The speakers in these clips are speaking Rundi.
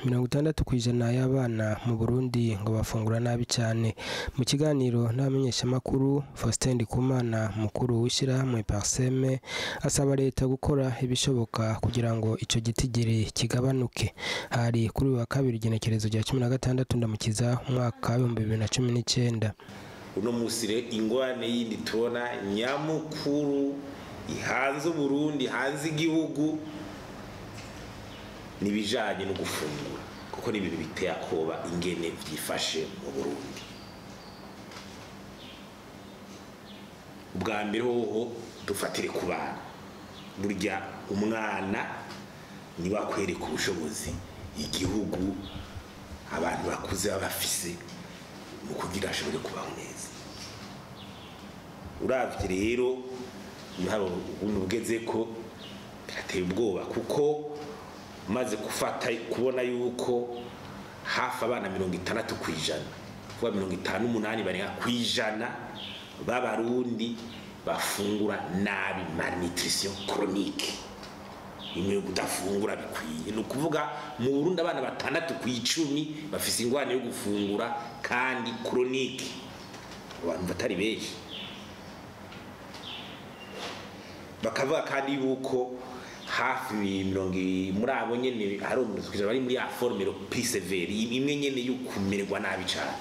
mirongo itandatu kw'ijana y'abana mu Burundi ngo bafungura nabi cane mu kiganiro n'abamenyeshamakuru Faustin Ndikumana mukuru w'ishirahamwe Parseme asaba leta gukora ibishoboka kugira ngo ico gitigiri kigabanuke hari kuri uyu wa kabiri igenekerezo rya cumi na gatandatu ndamukiza umwaka w'ibihumbi bibiri na cumi n'icenda uno musi rero ingorane yindi tubona nyamukuru ihanze uburundi hanze igihugu n'ibijanye no gufungura kuko ni ibintu biteye akoba ingene vyifashe mu burundi ubwa mbere hoho dufatire ku bana burya umwana niwe akwereka ubushobozi igihugu abantu bakuze baba bafise mu kugira ashobore kubaho neza uravye rero hari ubundi bugeze ko birateye ubwoba kuko maze gufata kubona yuko hafi abana mirongo itandatu ku ijana kuvuga mirongo itanu n'umunani barenga ku ijana b'abarundi bafungura nabi malnutrition chronique imwe kudafungura bikwiye ni ukuvuga mu burundi abana batandatu ku icumi bafise ingwane yo gufungura kandi chronique abantu batari benshi bakavuga kandi yuko hafi mirongo muri abo nyene hari umuntu bari muri ya forme plus sévère imwe nyene yo kumererwa nabi cyane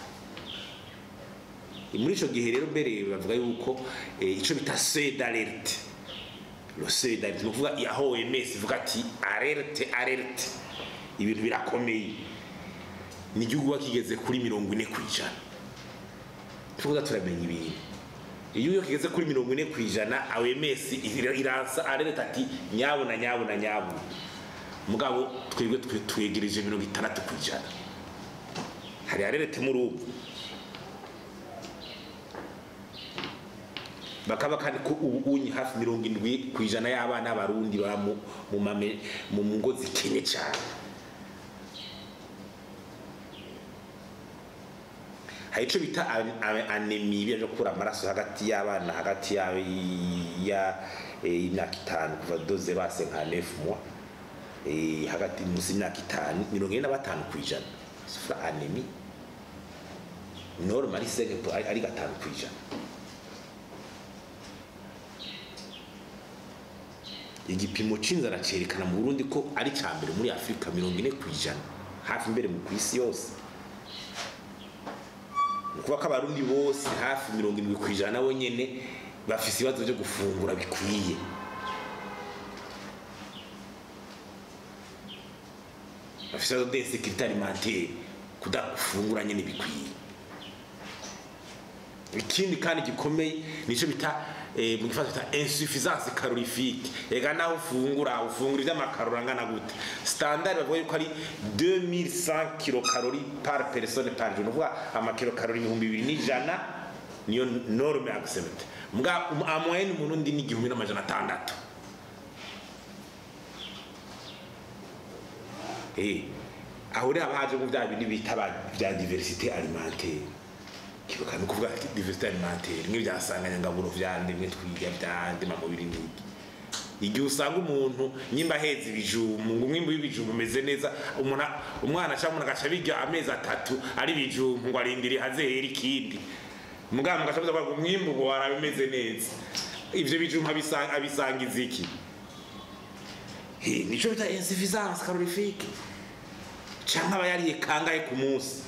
muri ico gihe rero mbere bavuga yuko ico bita seuil d'alerte le seuil d'alerte nukuvuga aho OMS ivuga ati alerte alerte ibintu birakomeye ni igihugu kigeze kuri mirongo ine kw'ijana tuvuga turamenya ibintu iyo iyo kigeze kuri mirongo ine kw'ijana OMS iransa alerte ati nyabuna nyabuna nyabuna mugabo twebwe twegereje mirongo itandatu kw'ijana hari alerte muri ubu bakaba kandi ko ubu unyi hafi mirongo indwi ku ijana y'abana b'abarundi baba mu ngo zikenye cyane hari icyo bita anemi byo gukura amaraso hagati y'abana hagati y'imyaka itanu kuva doze base nka nefu mwa hagati munsi y'imyaka itanu mirongo ine na batanu ku ijana sufura anemi normal ari gatanu ku ijana igipimo c'inzara cerekana mu Burundi ko ari ca mbere muri Afrika mirongo ine kw'ijana hafi mbere mu kwisi yose nukuvuga ko abarundi bose hafi mirongo indwi kw'ijana nabo nyene bafise ibibazo vyo gufungura bikwiye bafise ibibazo d'insécurité alimentaire kudafungura nyene bikwiye ikindi kandi gikomeye nico bita mu gifaransa bita insuffisance calorifique ega naho ufungura ufungura ivy'amakarori angana gute standard bavuga yuko ari 2100 kilocalories par personne par jour nuvuga amakilokalori ibihumbi bibiri n'ijana niyo norme accepte mbwa amoyenne umurundi ni igihumbi n'amajana atandatu eh aho rero haba haje mu vya bindi bita vya diversité alimentaire kibuka ni ukuvuga diversité alimentaire imwe byasanganya ngaburo vyande imwe twiga vyande mamubiri n'iki igihe usanga umuntu nyimba aheza ibijumbu ngo umwimbu w'ibijumbu umeze neza umuntu umwana cyangwa umuntu agaca birya amezi atatu ari ibijumbu ngo arindire hazehera ikindi muganga mugaca muza ngo umwimbu ngo warabe umeze neza ivyo bijumbu abisanga abisangiza iki nico bita insuffisance calorifique canke aba yariye kangahe ku munsi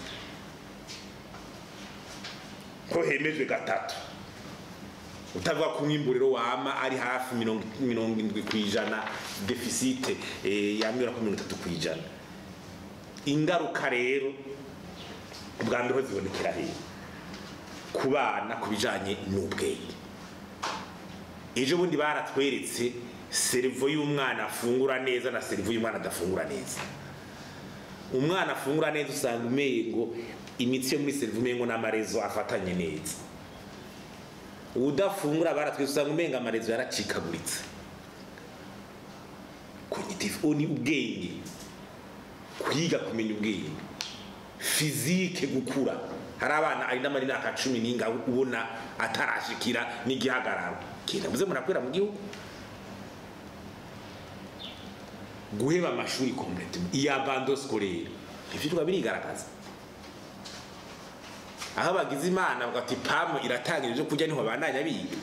ko hemejwe gatatu utavuga ko umwimburiro wama ari hafi mirongo indwi ku ijana defisite yamira ko mirongo itatu ku ijana ingaruka rero ubwa mbere ho zibonekera hehe ku bana ku bijanye n'ubwenge ejo bundi baratweretse serivo y'umwana afungura neza na serivo y'umwana adafungura neza umwana afungura neza usanga umengo imitsi yo muri serivo umengo n'amarezo afatanye neza udafungura baratwese usanga umenga amarezo yaracikaguritse cognitive ni ubwenge kwiga kumenya ubwenge fizike gukura hari abana ari n'amari n'aka cumi n'inga ubona atarashikira n'igihagararo kenda muze murakwira mu gihugu guheba amashuri complètement iya bando scolaire ivyirwa birigaragaza aho bagize imana bagati pamu iratangira ivyo kurya niho bandanya biga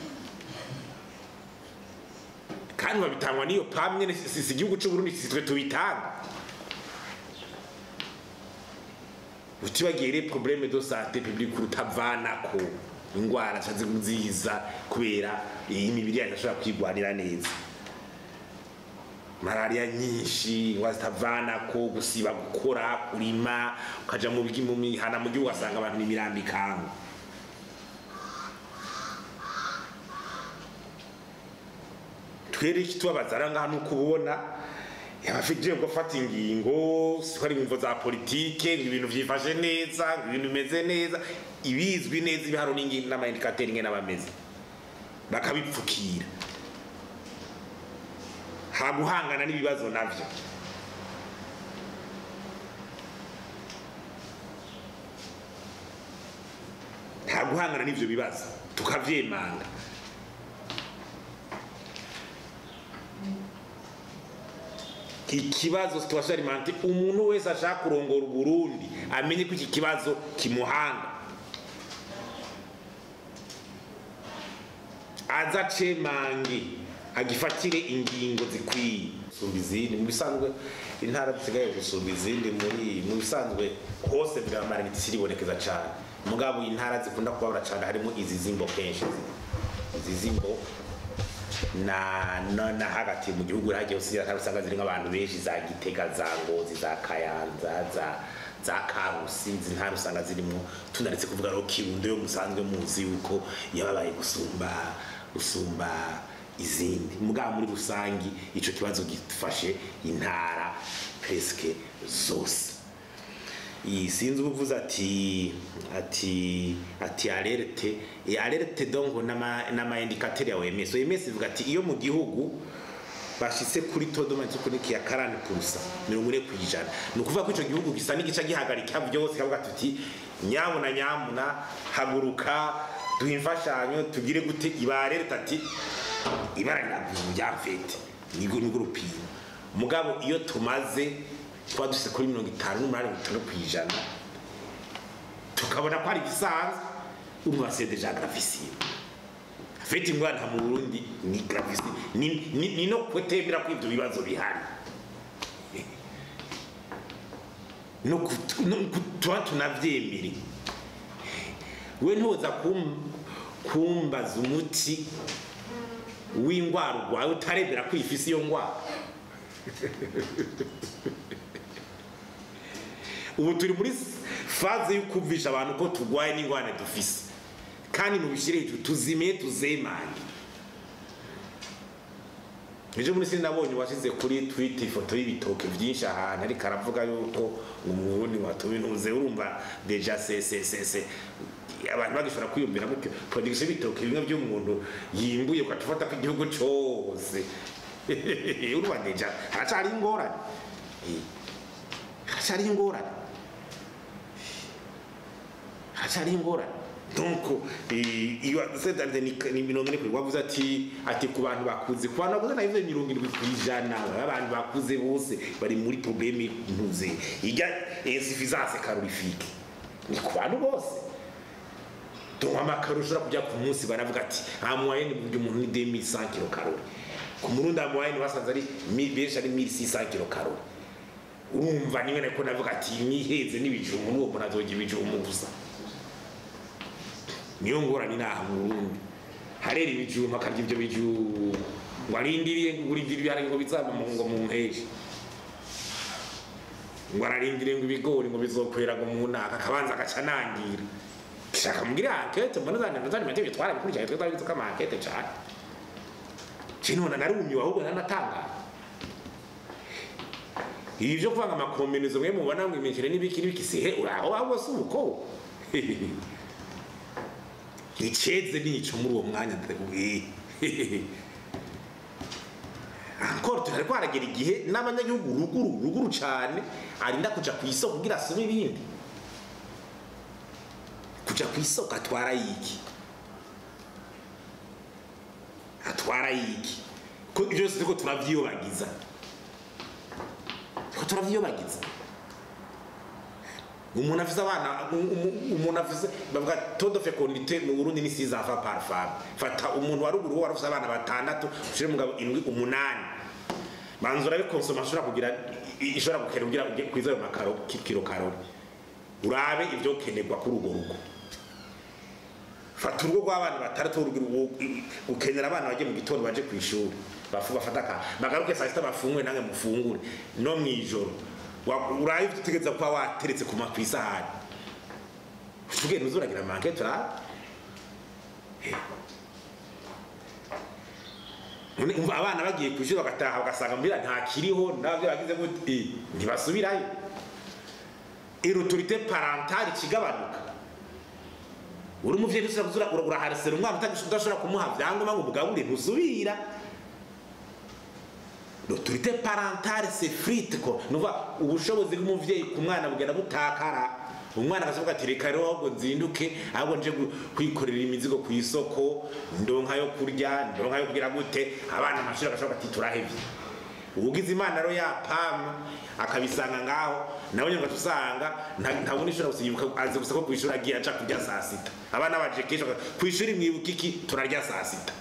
kandi babitangwa n'iyo pamu nyene si si igihugu c'uburundi si twe tubitanga utibagire probleme de santé publique utavanako ingwara cazi kuziza kubera imibiri yacu ashobora kwigwanira neza malaria nyinshi ingwara zitavanako gusiba gukora kurima ukaja mu bigi mu mihana mu gihugu ugasanga abantu n'imirambi ikangu twere ikitubabaza ara ngaha nuko ubona abafite gufata ingingo siko ari imvo za politike ngo ibintu vyifashe neza ngo ibintu bimeze neza ibizwi neza ibiharo n'amaindikateri ingene abameze bakabipfukira haguhangana n'ibibazo navyo haguhangana n'ivyo bibazo tukavyemanga ikibazo situation alimentaire umuntu wese ashaka kurongora uburundi amenye ko iki kibazo kimuhanga aza cemange agifatire ingingo zikwiye gusumba izindi mu bisanzwe intara zisigaye gusumba izindi muri mu bisanzwe hose bwamaraniti siribonekeza cane mugabo intara zikunda kubabura cane harimo izi zimbo kenshi izi zimbo na na, na hagati mu gihugu hagiye usira usanga ziri nk'abantu benshi za Gitega za Ngozi za Kayanza za za Karusi izi ntara usanga zirimo tunaretse kuvuga ro Kirundo yo musanzwe muzi yuko yababaye gusumba gusumba izindi mugabo muri rusangi ico kibazo gifashe intara presque zose iyi sinzi ubuvuze ati ati ati alerte e alerte donc nama nama indicateur ya OMS OMS ivuga ati iyo mu gihugu bashitse kuri todoma kuri kiya 40% mirongo ine kwijana ni ukuvuga ko ico gihugu gisa n'igice gihagarika byose kavuga tuti nyabuna nyamuna haguruka duha imfashanyo tugire gute ibare ati ibara riravuye ryamfete nigo nigo rupimo mugabo iyo tumaze tuba dufise kuri mirongo itanu n'umunani bitanu kw'ijana tukabona ko ari igisanzwe urumva c'est déjà gravissime afite ingwara mu Burundi ni gravissime ni, ni, ni no kutemera ko ivyo bibazo bihari no kutuba tunavyemere we ntuza kumbaza umuti w'ingwara urwaye utarebera ko ifise iyo ngwara ubu turi muri faze yo kumvisha abantu ko turwaye n'ingwane dufise kandi mubishyire hejuru tuzime tuzemanye ejo muri sini nabonye washyize kuri twita ifoto y'ibitoke byinshi ahantu ariko aravuga yuko umurundi watubinuze urumva deja sesesese abantu bagishobora kwiyumvira gutyo production y'ibitoke bimwe by'umuntu yimbuye ukatufata ko igihugu cyose urumva deja haracari ingorane haracari ingorane haracari ingorane donc iyo sedante ni mirongo ine kuri wavuze ati ati ku bantu bakuze ku bantu bakuze nabivuze mirongo irindwi ku ijana abantu bakuze bose bari muri probleme ntuze ijya insuffisance calorifique ni ku bantu bose donc amakaro ushobora kujya ku munsi baravuga ati nta moyenne burya umuntu ni 2100 kilokalori ku murundi amoyenne basanze ari benshi ari 1600 kilokalori urumva niwe nako navuga ati niheze n'ibijumbu n'uwo muntu azogira ibijumbu gusa niyo ngorane inaha mu Burundi harera ibijumbu akarya ibyo bijumbu ngo arindiriye ngo urindiriye hari ngo bizaba mu ngo mu mpeshi ngo ararindiriye ngo ibigori ngo bizokwera ngo mu ntaka akabanza agaca nangira shaka mugire ankete mbona zane zane matebe twara bikurikira twe twari tuka ankete cyane cinona narumiwe ahubwo nanatanga ibi byo kuvanga amakombinezo mwe mubona ngo imikire n'ibiki n'ibiki sihe uraho ahubwo si uko iceze nico muri uwo mwanya encore turariko haragera igihe n'abanyagihugu ruguru ruguru cane arinda kuja ku isoko kugira asome ibindi kuja ku isoko atwara yiki atwara yiki ko ivyo vyose turiko turavyiyobagiza turiko turavyiyobagiza umuntu afise abana um- um- umuntu afise bavuga todo fecondité mu Burundi ni 6 enfants par femme fata umuntu wa ruguru wari afise abana batandatu ushire mugabo indwi umunani manzura ari consommation ashobora kugira i- ishobora gukena kugira ujye kwiza ayo makaro ki- kilo karori urabe ibyo kenerwa kuri urwo rugo fata urugo rw'abana batandatu urugero ukenera abana bagiye mu gitondo baje ku ishuri bafu bafata ka bagaruke saa sita bafungure nange mufungure no mu ijoro Wa- urabe ibyo utegereza kuba wateretse ku ma- ku isahani tugenda uzuragira manke turabe None umva abana bagiye ku ishuri bagataha ugasanga mbira ntakiriho nabyo bagize gute Eh, ntibasubirayo iruturite parentale ikigabanuka uri umuvyeyi usura kuzura uraharesera umwana utagisha- udashobora kumuha vyangombwa ngo umugabure ntusubira l'autorité parentale c'est frite ko nuva ubushobozi bw'umuvyeyi ku mwana bugenda butakara umwana akavuga ati reka rero ahubwo nzinduke ahubwo nje gu- kwikorera imizigo ku isoko ndonka yo kurya ndonka yo kugira gute abana amashuri agashobora ati turahevye ugize imana rero yapama akabisanga ngaho nawe nyine ugaca usanga nta- ntabona ishobora gusibuka azi gusa ko ku ishuri agiye aca kurya saa sita abana baje kenshi baka- ku ishuri mwibuka iki turarya saa sita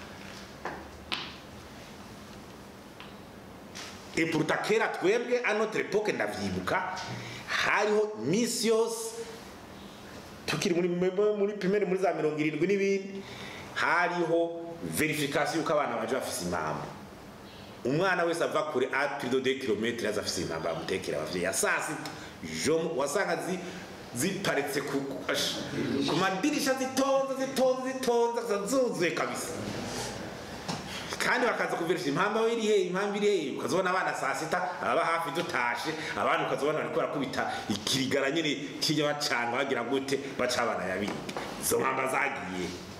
et pourtant kera twebwe à notre époque ndavyibuka hariho misi yose tukiri muri muri- muri primaire muri za mirongo irindwi n'ibindi hariho verification yuko abana baje bafise impamvu umwana wese ava kure a plus de 2 km aza afise impamvu amutekera abavyeyi ya saa sita jomo wasanga zi ziparitse ku ku- ash- ku madirisha zitonze zitonze zitonze zuzuye kabisa kandi bakaza kuverisha impamvu aho iri hehe impamvu iri hehe ukazibona abana saa sita ababa hafi dutashe abana ukazibona bariko barakubita ikirigara nyine kijya bacanga bagira gute baca abana yabiga izo mpamba zagiye